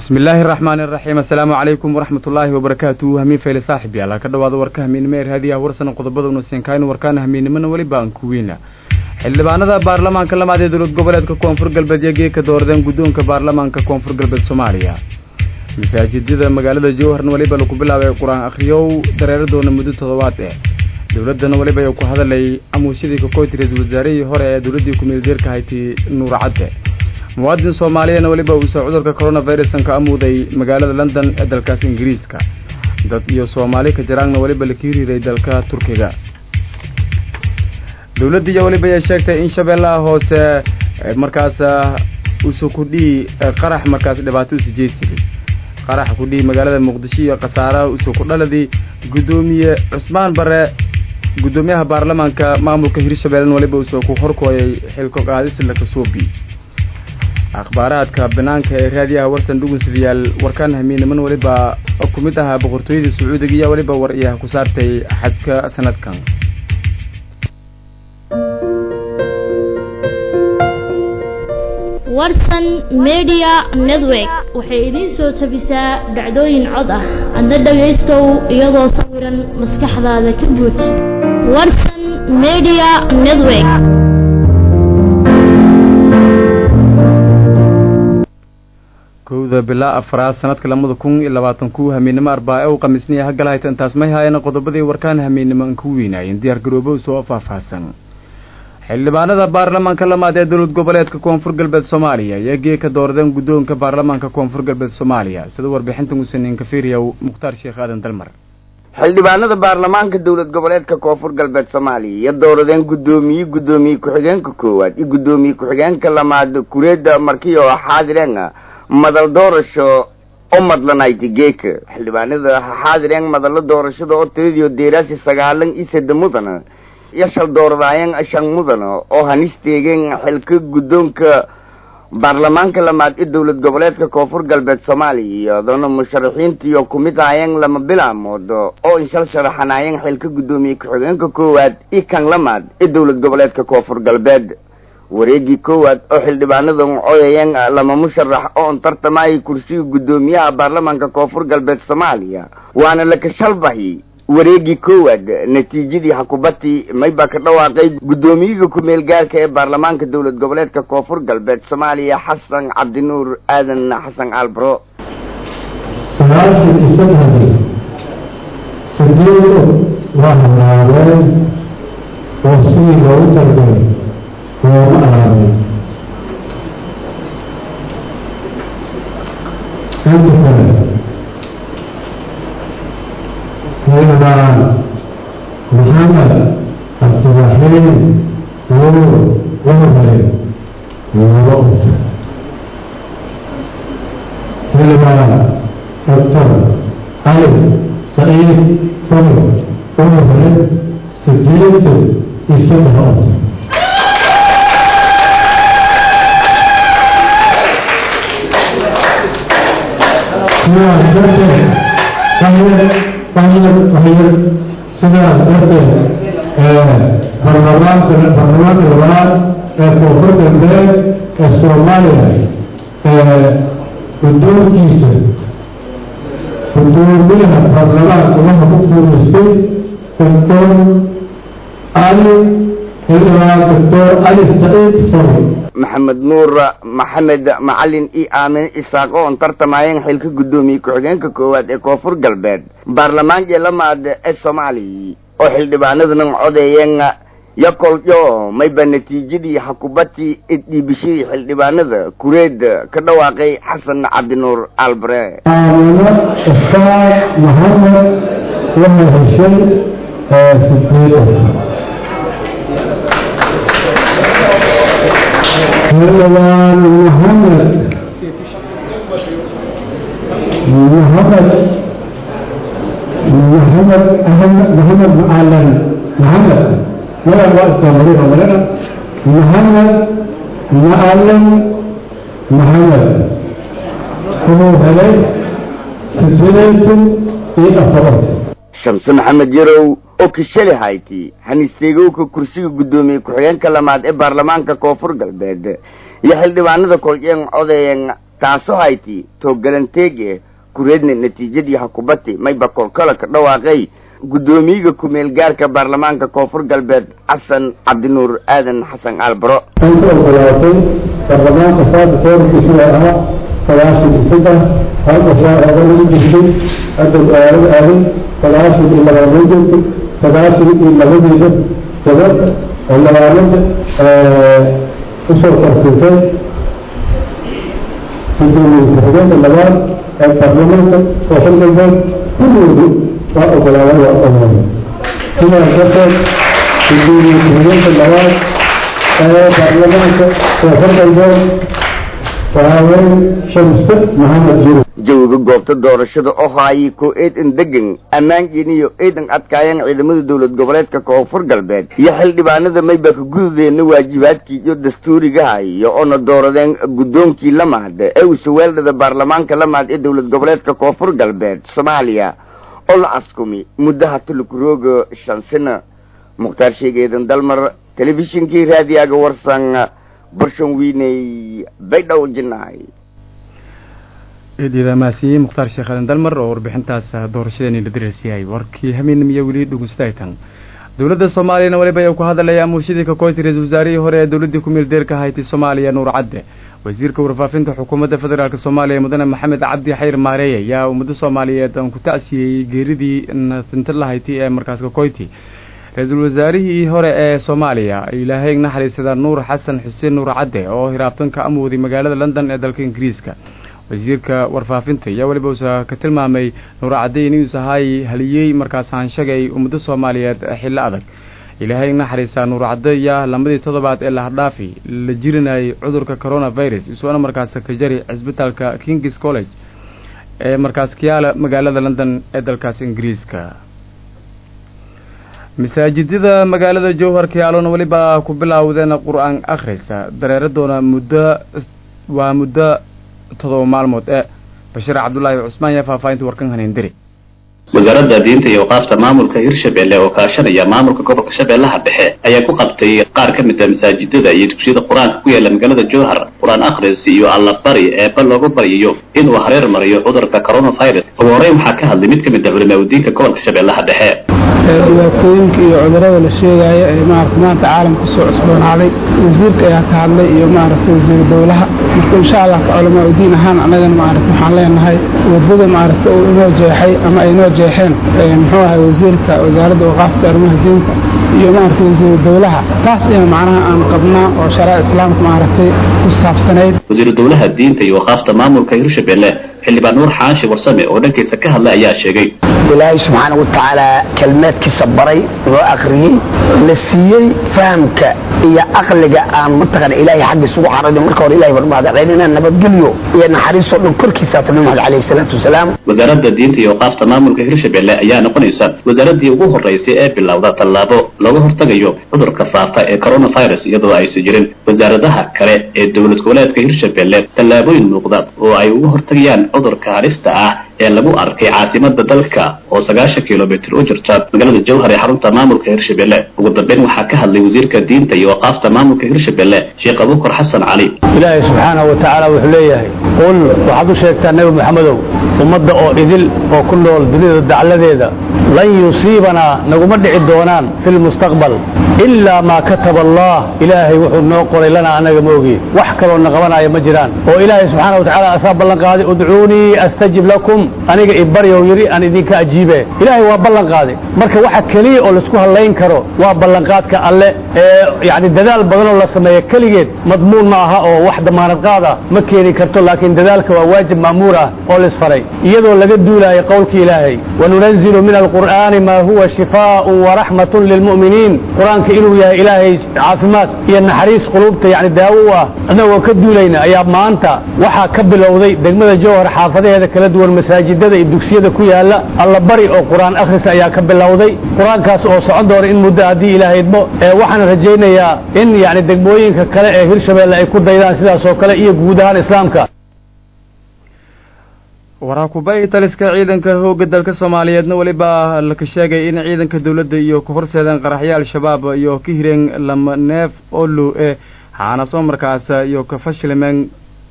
bismi illaahi araxmaani iraxiim assalaamu calaykum waraxmat ullaahi wabarakaatu hamiin fayle saaxib yaala ka dhawaada warka hamiinimo ee raadiyaha warsana qodobada unasiinkaaynu warkaana hamiinimona weliba aan ku weyna xildhibaanada baarlamaanka lamaad ee dowlad goboleedka koonfur galbeed iyo geeka dooradeen guddoonka baarlamaanka koonfur galbeed soomaaliya masaajidada magaalada jowharna weliba lagu bilaabay qur-aan akhriyow dareeradoona muddo toddobaad eh dowladdana weliba ay ku hadalay amuushadii kakoyti ra-iisul wasaarihii hore ee dowladdii ku-meeldeerka hayti nuur cadde muwaadin soomaaliyana weliba uusoo cudurka coronavirusan ka amuuday magaalada london ee dalkaas ingiriiska dad iyo soomaali ka jaraangna weliba la kiiriiray dalka turkiga dowladdiiya weliba ay sheegtay in shabeellaha hoose markaas usu kudhii qarax markaas dhibaato usu jeedsiday qarax kudhii magaalada muqdisho iyo khasaaraha usu kudhaladii guddoomiye cusmaan bare guddoomiyaha baarlamaanka maamulka hirshabeellena weliba uusoo ku horkooyay xilko qaadisla kasuubi akhbaaraadka banaanka ee raadiyaha warsan dhugunsidayaal warkaan hamiinaman weliba ku mid ahaa boqortooyada sacuudiga iyo weliba war iyaha ku saartay xadka sanadkan warsan media network waxay idiin soo tabisaa dhacdooyin cod ah adna dhagaystow iyadoo sawiran maskaxdaada ka buuj warsan media network kowda bilaa afraad sanadka lamada kun iyo labaatan ku hamiinimo arbaa u khamiisniya hagalahayta intaas may haayana qodobadii warkaan hamiinimo an ku weynaayeen diyaar garoobo soo faahfaahsan xildhibaanada baarlamaanka lamaad ee dowlad goboleedka koonfur galbeed soomaaliya iyo geeka dooradeen guddoonka baarlamaanka koonfur galbeed soomaaliya sida warbixintan usaneyn kafiriyaw mukhtaar sheekh aadan dalmar xildhibaanada baarlamaanka dowlad goboleedka koonfur galbeed soomaaliya iyo dooradeen guddoomiye guddoomiye ku-xigeenka koowaad iyo guddoomiye ku-xigeenka lamaad kureeda markii oo xaadireen madal doorasho oo madlanayti geeka xildhibaanada ha xaadireen madallo doorashada oo tiradiio deeraasi sagaalan iyo sadde mudana iyo shal dooradaayeen shan mudana oo hanisteegeen xilka guddoonka baarlamaanka lamaad ee dowlad goboleedka koonfur galbeed soomaaliya iyadoona musharaxiintiiyo kumid ahaayeen lama bilaamood oo inshal sharaxanaayeen xilka guddoomiye ku-xigeenka koowaad iyo kan lamaad ee dowlad goboleedka koonfur galbeed wareegii koowaad oo xildhibaanada coyayeen lama musharax oo on tartamayay kursiga guddoomiyaha baarlamaanka koonfur galbeed soomaaliya waana lakashalbahi wareegii koowaad natiijadii xakubati maybaa ka dhawaaqay guddoomiyaha ku-meel gaarka ee baarlamaanka dowlad goboleedka koonfur galbeed soomaaliya xasan cabdinuur aadan xasan albro sagaashan iyo saddexdii sideedo waa halaabeen oo sidii loogu targalay looma alaabay inta kale xildhibaan maxamed cabdiraxiim nuur wahbale laba uf xildhibaan doctor cali saciid fadl wahbale sideetan iyo saddex ot sidaas darteed waxay sidaas darteed baarlamaanka baarlamaanka labaad ee koonfur galbeed ee soomaaliya guddoonkiisa guddoomiyaha baarlamaanka waxa ku guulaystay doctor cali xildhibaan doctor cali saciid fari maxamed nuur maxamed macalin iyo aamine isaaq oo on tartamayeen xilka guddoomiye ku-xigeenka koowaad ee koonfur galbeed baarlamaanka lamaad ee soomaaliya oo xildhibaanadana codeeyeen yakolyo mayba natiijadii xakubati dhiibishadii xildhibaanada kureed ka dhawaaqay xasan cabdinuur albre aamine isaaq maxamed waxay heshay sideedan xildhibaan maxamed maxamed maxamed ahmed maxamed macalin maxamed magac waa isdamari omalena maxamed macalin maxamed wuxuu helay sideetan iyo afar shamse maxamed yarow oo kishali hayti hanisteegowka kursiga guddoomiye ku-xigeenka lamaad ee baarlamaanka koonfur galbeed iyo xildhibaanada kolceen codeeyeen taasoo hayti toogalanteege kureedna natiijadii hakubati mayba kolkola ka dhawaaqay guddoomiyiga ku-meel gaarka baarlamaanka koonfur galbeed xasan cabdinuur aadan xasan aalbaro inta ogolaatay baarlamaanka saada foorkiisu waa ahaa sagaashan iyo saddex halka shaacooda lagu jirtay hadda aalada aaday sagaashan iyo labaatan jirtay sagaashan iyo labadeeda gabadh oo labaalinta usoo tartintay guddoomiye ku-xigeenka labaad ee baarlamaanka koonfur galbeed kulligoodu waa ogolaaday waa ogolaaday sidaas darteed guddoomiye ku-xigeenka labaad ee baarlamaanka koonfur galbeed waxaa weeye shamse maxamed jiro jawiga goobta doorashada oo haayay ko eedan degan ammaan jeniyo eedan adkaayeen ciidamada dowlad goboleedka koonfur galbeed iyo xildhibaanada mayba ka gududeena waajibaadkii iyo dastuurigaha iyo oona dooradeen guddoonkii lamaad ee usaweeldhada baarlamaanka lamaad ee dowlad goboleedka koonfur galbeed soomaaliya oo la askumi muddaha tulukurooga shan sano mukhtaar sheegeedan dalmar telefishinkii raadiyaga warsan barshan wiiney baydhow jinaay eedyada maasiye mukhtaar sheekh aadan dalmar oo warbixintaas doorashadeeni la diraysiyay warkii hameenimiyo weli dhugustaytan dowladda soomaaliyana weliba ay ku hadalaya murshidii kakoyti ra-isul wasaarihii hore ee dowladdii ku-meel deerka hayti soomaaliya nuur cadde wasiirka warfaafinta xukuumadda federaalk soomaaliya mudane maxamed cabdi xayr maareey ayaa ummadda soomaaliyeed aan ku tacsiyey geeridii natinta lahayti ee markaas kakoyti ra-iisul wasaarihii hore ee soomaaliya ilaahay naxariisada nuur xasan xuseen nuur cadde oo hiraabtanka amooday magaalada london ee dalka ingiriiska wasiirka warfaafinta ayaa weliba uusa ka tilmaamay nuur cadde inuus ahaay haliyey markaas haanshagay ummadda soomaaliyeed xillo adag ilaahay naxariisa nuur cadde ayaa lamadii toddobaad ee lahadhaafi la jirinayay cudurka coronavirus isuona markaas ka jari cisbitaalka kings college ee markaas kiyaala magaalada london ee dalkaas ingiriiska masaajidada magaalada jowhar kiyaalona weliba ku bilaawdeen qur-aan akhrisa dareeradoona muddo waa muddo todoba maalmood ee bashiir cabdullaahi cusmaan yaa faahfaahinta warkan haneendiri wasaaradda diinta iyo waqaafta maamulka hirshabelle oo kaashanaya maamulka gobolka shabeellaha dhexe ayaa ku qabtay qaar ka mid a masaajidada iyo dugsiyada qur-aanka ku yaala magaalada jowhar qur-aan akhris iyo allabari eeba loogu baryayo inuu hareer mariyo cudurka coronavirus ugu horeyn waxaa ka hadlay mid ka mid a culimaadudiinka gobolka shabeellaha dhexe dhibaatooyinka iyo cudurada la sheegaayo ee maarata maanta caalamka soo cusboonaaday wasiirka ayaa ka hadlay iyo maaragta wasiiru dowlaha marka insha allah ka culamaa udiin ahaan annagana maarata waxaan leenahay wadada maaragta uu inoo jeexay ama ay inoo jeexeen muxuu ahay wasiirka wasaaradda waqaafta arrimaha diinta iyo maaragta wasiiru dowlaha taas ayaa macnaha aan qabnaa oo sharaa islaamka maaragtay ku saabsanayd wasiiru dowlaha diinta iyo waqaafta maamulka hirshabelle xildhibaan nuur xaashi warsame oo dhankiisa ka hadlay ayaa sheegay ilaahay subxaana wa tacaala kelmaadkiisa baray noo akhriyey na siiyey fahamka iyo aqliga aan mataqana ilaahay xaggiisa ugu carari marka hore ilahay baan mahadcelin inaan nabadgelyo iyo naxariisoo dhan korkiisa nabi maxamed calayhi salaatu wasalaam wasaaradda diinta iyo waqaafta maamulka hirshabelle ayaa noqonaysa wasaaraddii ugu horraysay ee bilowda tallaabo looga hortagayo cudurka faafa ee coronavirus iyadoo aysan jirin wasaaradaha kale ee dowlad goboleedka hirshabelle tallaabooyin muuqda oo ay uga hortagayaan cudurka halista ah ee lagu arkay caasimada dalka oo sagaashan kilomitr u jirta magaalada jowhar ee xarunta maamulka hirshabelle ugu dambeyn waxaa ka hadlay wasiirka diinta iyo waqaafta maamulka hirshabelle sheekh abukar xasan cali ilaahay subxaanahu wa tacaala wuxuu leeyahay qul waxaad u sheegtaa nebi moxamedow ummadda oo idil oo ku nool dunida dacladeeda lan yusiibanaa naguma dhici doonaan fi lmustaqbal ilaa maa kataba allah ilaahay wuxuu noo qoray lanaa anaga ma ogi wax kaloo na qabanaya ma jiraan oo ilaahay subxaana wa tacala asaa ballan qaaday udcuunii astajib lakum aniga ibaryow yidhi aan idinka ajiibe ilaahay waa ballan qaaday marka waxa keliya oo laisku hadlayn karo waa ballanqaadka alle ee yani dadaal badanoo la sameeya keligeed madmuun ma aha oo wax damaanad qaada ma keeni karto laakiin dadaalka waa waajib ma'muur ah oo laisfaray iyadoo laga duulaayo qowlka ilaahay wanunazilu min alqur'aani ma huwa shifaaءun waraxmatun lilmu'miniin qur-aanka inuu yahay ilaahay caafimaad iyo naxariis quluubta yani daawo u ah annagoo ka duulayna ayaa maanta waxaa ka bilowday degmada jowhar xaafadaheeda kala duwan masaajidada iyo dugsiyada ku yaala allabari oo qur-aan akhris ayaa ka bilowday qur-aankaas oo socon doona in muddo haddii ilaahay idmo waxaan rajaynayaa in yani degmooyinka kale ee hirshabelle ay ku daydaan sidaas oo kale iyo guud ahaan islaamka waraakubay taliska ciidanka hooga dalka soomaaliyeedna weliba laka sheegay in ciidanka dowladda iyo ka horseedeen qaraxyo al-shabaab iyo ka hireen lama neef oo low e haana soo markaas iyo ka fashilmeen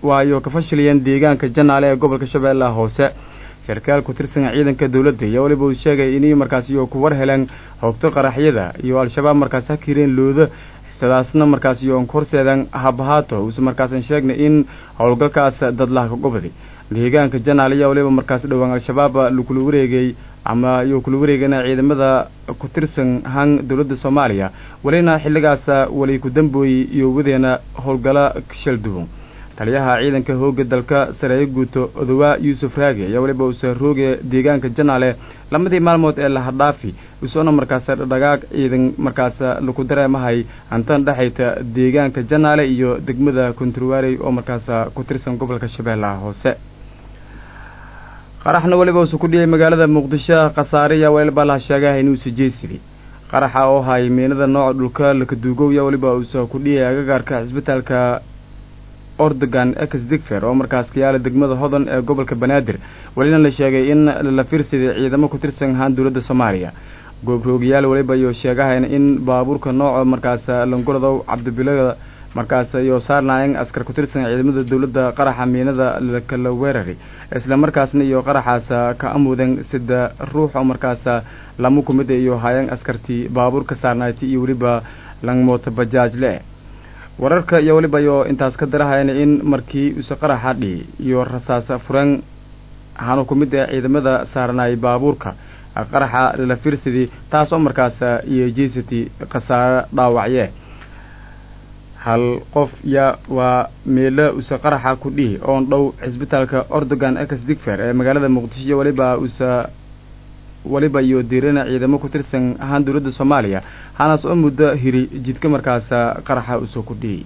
waayo ka fashiliyeen deegaanka janaale ee gobolka shabeellaha hoose sarkaal ku tirsan ciidanka dowladda iyo weliba uu sheegay inay markaas iyo ku war heleen hoogto qaraxyada iyo al-shabaab markaas ha kireen looda sidaasna markaas iyo horseedan habahaato uuse markaasan sheegnay in howlgalkaas dadlaha ka gobaday deegaanka janaal ayaa waliba markaas dhowaan al-shabaab lakula wareegay ama iyo kula wareegana ciidamada ku tirsan han dowladda soomaaliya welina xilligaas wali ku dambooyey iyo wadeena howlgala shalduwan taliyaha ciidanka hooga dalka sareeyo guuto odowaa yuusuf raage ayaa weliba uuse rooge deegaanka janaale lamadii maalmood ee lahadhaafi usoona markaas dhagaag ciidan markaas laku dareemahay hantan dhexayta deegaanka janaale iyo degmada konturwaarey oo markaas ku tirsan gobolka shabeellaha hoose qaraxna weliba uuse ku dhiyay magaalada muqdisho khasaare ayaa weliba laha sheegaha inuusa jeesiday qaraxa oo hay miinada nooca dhulka lakaduugow ayaa weliba uuse ku dhiyay agagaarka cisbitaalka ordogan ex digfer oo markaas ka yaala degmada hodan ee gobolka banaadir welina la sheegay in la fiirsaday ciidamo ku tirsan ahaan dowladda soomaaliya goobroogayaal weliba iyo sheegahayn in baabuurka nooca markaas langoladow cabdibilada markaas iyo saarnaayeen askar ku tirsan ciidamada dowladda qaraxa miinada lakala weerari isla markaasna iyo qaraxaas ka amudan sida ruux oo markaas lama ku mid iyo hayeen askartii baabuurka saarnayti iyo weliba langmoota bajaaj le wararka iyo weliba iyo intaas ka darahayn in markii use qaraxa dhihi iyo rasaas furan ahaanu ku mid ah ciidamada saarnaay baabuurka qaraxa la fiirsadii taas oo markaas iyo jesity khasaare dhaawacye hal qof ya waa meelo use qaraxa ku dhihi oon dhow cisbitaalka ordogan ex digfer ee magaalada muqdisho iyo weliba use weliba iyo diirana ciidamo ku tirsan ahaan dowladda soomaaliya hanaas oo muddo hiri jidka markaas qaraxa usoo ku dhiyey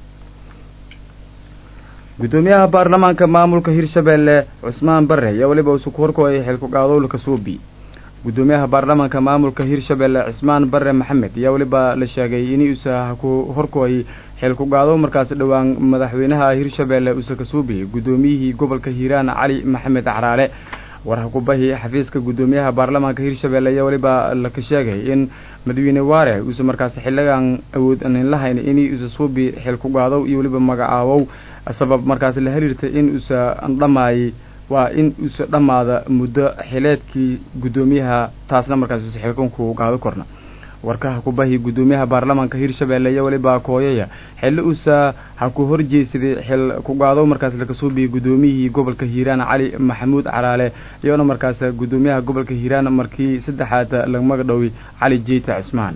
guddoomiyaha baarlamaanka maamulka hirshabeelle cusmaan bare ayaa weliba uuse ku horkooyay xilku qaadowlka suubi guddoomiyaha baarlamaanka maamulka hirshabeelle cismaan bare maxamed ayaa weliba la sheegay in uuse ku horkooyay xilku qaado markaas dhowaan madaxweynaha hirshabeelle uuse ka suubiyey guddoomiyihii gobolka hiiraan cali maxamed caraale warhakubahi xafiiska guddoomiyaha baarlamaanka hirshabeelle ayaa weliba laka sheegay in madaxweyne waare uuse markaas xiligan awood anin lahayn in uuse suubi xilku qaadow iyo weliba magacaabow sabab markaas la xiriirtay in uuse dhammaayey waa in uuse dhammaada muddo xileedkii guddoomiyaha taasna markaas uuse xilkanku qaado korna warkaha kubahi guddoomiyaha baarlamaanka hirshabeelle iyo weliba kooyaya xilli uusa ha ku horjeesaday xil ku qaado markaas lakasuubiyey guddoomiyihii gobolka hiiraan cali maxamuud caraale iyoona markaas guddoomiyaha gobolka hiiraan markii saddexaad lamaga dhoway cali jeyta cismaan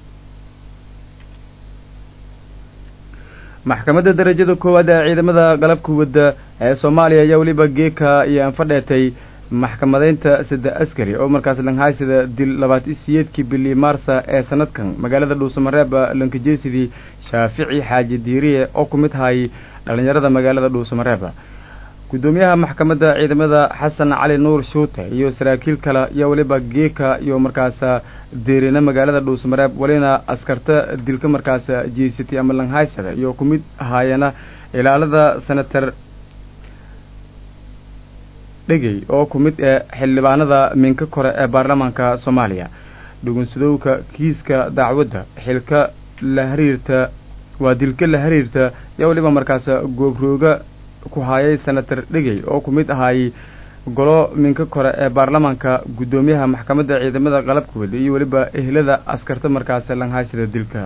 maxkamadda darajada koowaad ee ciidamada qalabka wadda ee soomaaliya ayaa weliba geeka iyo anfadheetay maxkamadeynta saddex askari oo markaas langhaysida dil labaatan siyeedkii bili maarsa ee sanadkan magaalada dhuusamareeb lankajeesidii shaafici xaaji diiriye oo ku mid hayay dhallinyarada magaalada dhuusamareeb guddoomiyaha maxkamadda ciidamada xasan cali nuur shuute iyo saraakiil kale iyo weliba geeka iyo markaas deerina magaalada dhuusamareeb welina askarta dilka markaas jeesatay ama langhaysada iyo ku mid haayana ilaalada senator dhegey oo ku mid ee xildhibaanada minka kore ee baarlamaanka soomaaliya dhugunsadowka kiiska dacwadda xilka la xiriirta waa dilka la xiriirta iyo weliba markaas goobrooga ku hayay senator dhegey oo ku mid ahaayey golo minka kore ee baarlamaanka guddoomiyaha maxkamadda ciidamada qalabka wada iyo weliba ehlada askarta markaas langhaysida dilka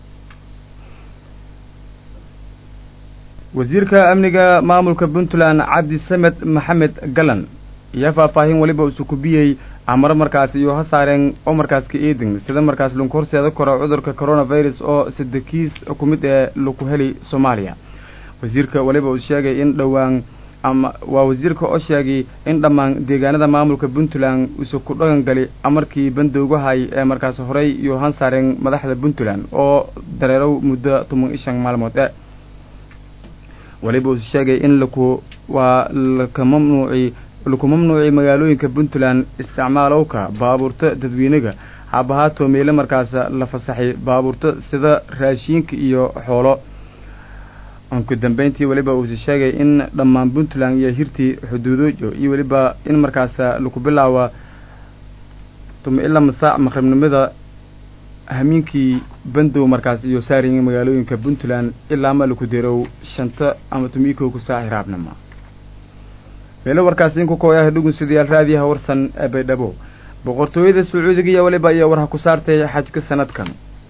wasiirka amniga maamulka puntland cabdi samed maxamed galan iyo faahfaahin weliba usukubiyey amaro markaas iyo ha saareen oo markaas ka eedin sida markaas lagu horseeda karo cudurka coronavirus oo sadekiis ku mid ee lagu heli soomaaliya wasiirka weliba uu sheegay in dhowaan ama waa wasiirka oo sheegay in dhammaan deegaanada maamulka puntland uuse ku dhaqan gali amarkii bandowgahay ee markaas horey iyo han saareen madaxda puntland oo dareerow muddo toban iyo shan maalmood e weliba uu sheegay in laku waa laka mamnuuci laku mamnuucay magaalooyinka puntland isticmaalowka baabuurta dadweynaga habahaato meele markaas la fasaxay baabuurta sida raashiinka iyo xoolo uku dambeyntii weliba uuse sheegay in dhammaan puntland iyo hirtii xuduudoojo iyo weliba in markaas laku bilaawa tuma ilaa masaac maqribnimada hamiinkii bandow markaas iyo saariga magaalooyinka puntland ilaa maliku derow shanta ama tumikow ku saaci raabnama meelo warkaasi inku kooyaha dhugunsidayaal raadiyaha warsan ee baydhabo boqortooyada sacuudiga iyo waliba iyo warha ku saartay xajka sanadkan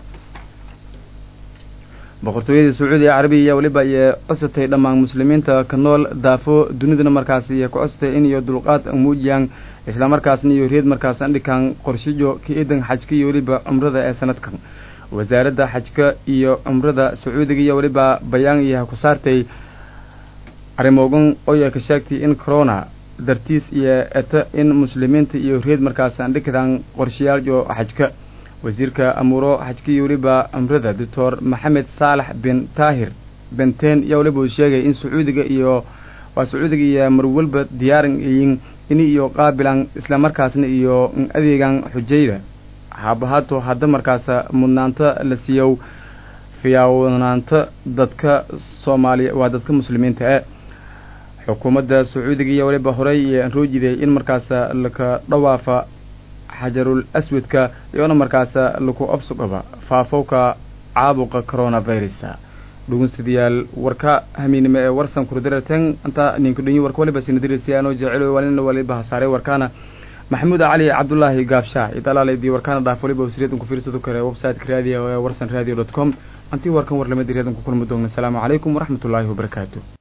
boqortooyada sacuudiga carabiya iyo waliba iyo cosatay dhammaan muslimiinta ka nool daafo dunidana markaasi iyo ku cosatay in iyo dulqaad muujiyaan islamarkaasna iyo reed markaas andhikaan qorshijo ka eedan xajka iyo weliba cumrada ee sanadkan wasaaradda xajka iyo cumrada sacuudiga iyo weliba bayaan iyo ha ku saartay arrimoogan oya ka sheegtay in corona dartiis iyo eta in muslimiinta iyo reed markaas andhikadaan qorshayaaljo xajka wasiirka amuuro xajka iyo weliba cumrada doctor maxamed saalax bin taahir benten iyo weliba uu sheegay in sacuudiga iyo waa sacuudiga iyo marwalba diyaaran yiin ini iyo qaabilan islamarkaasna iyo adeegan xujayda haabahaato hadda markaasa mudnaanta la siiyow fiyaawanaanta dadka soomaaliya waa dadka muslimiinta e xukuumadda sacuudiga iyo waliba horey iyo anroojiday in markaasa laka dhawaafa xajarul aswadka iyoona markaasa laku absuqaba faafowka caabuqa coronavirus dhugunsidayaal warka hamiinimo ee warsan kurdiratan inta ninku dhanyi warka waliba sinadirisiyaanoo jecelo walina waliba hasaaray warkaana maxamuud cali cabdulaahi gaabshaa idalaaladii warkaana dhaaf waliba wasriyadan ku fiirsado kare website-ka raadiyo ee warsan radio dot com antii warkan warlamadi reedan ku kulmi doona asalaamu calaykum waraxmatullaahi wabarakaatu